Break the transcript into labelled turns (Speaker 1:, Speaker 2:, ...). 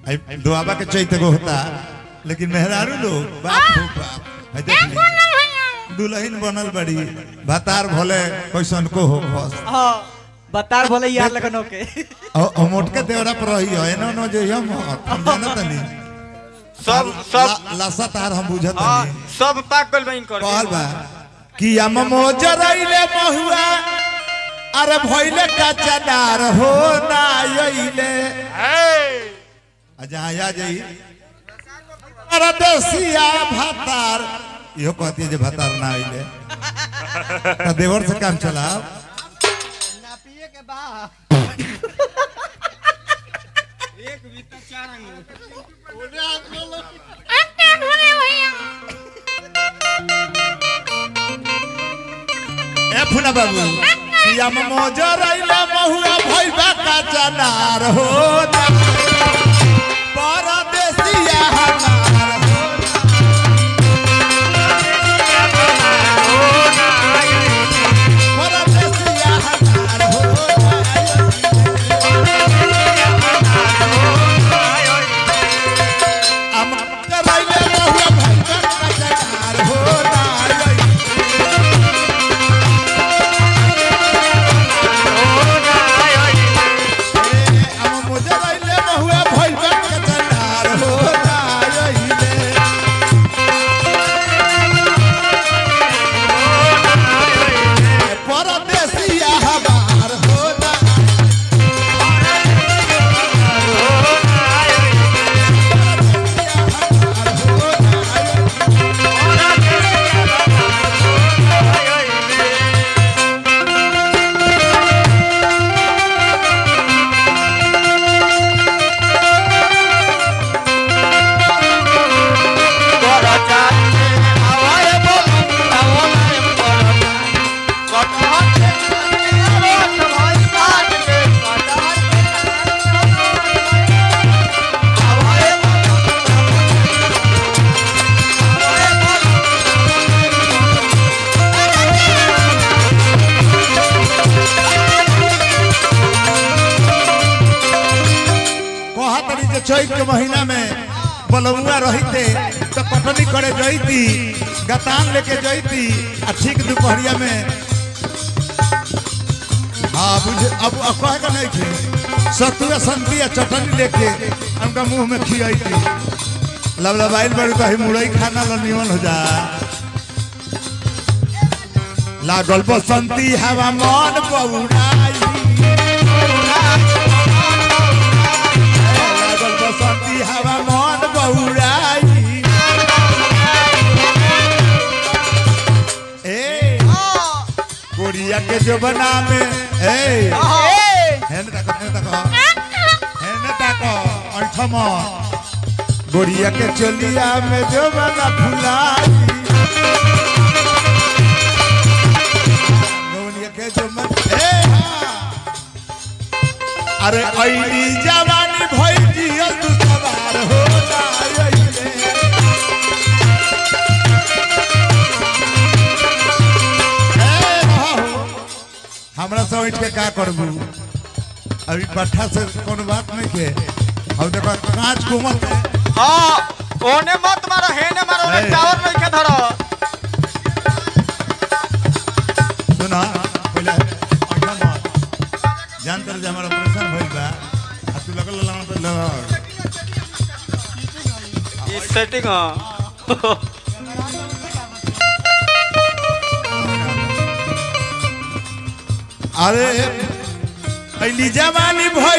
Speaker 1: आई दुआबा के चैत को होता लेकिन मेहरारू लोग बाप हो बाप आई देख ली। दुल्हन बनल बड़ी भातार भले कैसन को हो बस
Speaker 2: हाँ बतार बोले यार लगन होके
Speaker 1: और मोटके देवरा पर रही है एनो नो जे हम हम जानत नहीं
Speaker 3: सब सब
Speaker 1: ला- लासा तार हम बुझत
Speaker 3: हाँ,
Speaker 1: नहीं
Speaker 3: सब पाक गइल बा इनकर
Speaker 1: कहल बा कि हम मोजरैले महुआ अरे भइले कचनार हो ना आइले अच्छा आ जाई अरे देसिया भातार इहो कहती है जे भातार ना आइले त देवर से काम चलाओ ए फुना बाबू कि हम मोजरैले महुआ भइले कचनार हो ना परदेसिया हमार हो परदेसिया हमार हो हम करैले महुआ भइले कचनार हो ना हम मोजरैले महुआ भइले कचनार हो ना आइले परदेसिया हमार होना कहत रही जे चैत के महीना में बलौआ रहते तो कटनी करे जैती गतान लेके जैती आ ठीक दोपहरिया में हाँ बुझे अब अब कहे का नहीं थे सतुआ संती आ चटनी लेके उनका मुंह में खियाई लबलबाइल बड़ी कहीं मुरई खाना लो निमन हो जा लागल बसंती हवा मन बउराई लागल बसंती हवा मन बउराई ए कोरिया के जो बना में ए हेने तक हेने तक हेने तक अंठम गोरिया के चलिया में जो बना फुलाई गोरिया के जो मन ए हाँ। अरे ऐली जवानी भई जियल तू सवार हो जाइले ए बाबू, हमरा से उठ के का करबू अभी पट्ठा से कोनो बात नहीं के अब देखो कांच कोमल है।
Speaker 3: हाँ ओने मत मारो हेने मारो ओने
Speaker 1: ए।
Speaker 3: टावर नहीं के धरो
Speaker 1: सुना पहले अच्छा मत जान तर जे हमारा ऑपरेशन भइल बा आ तू लगल लाना पे लगा
Speaker 3: ई सेटिंग हाँ
Speaker 1: अरे ऐली जवानी भई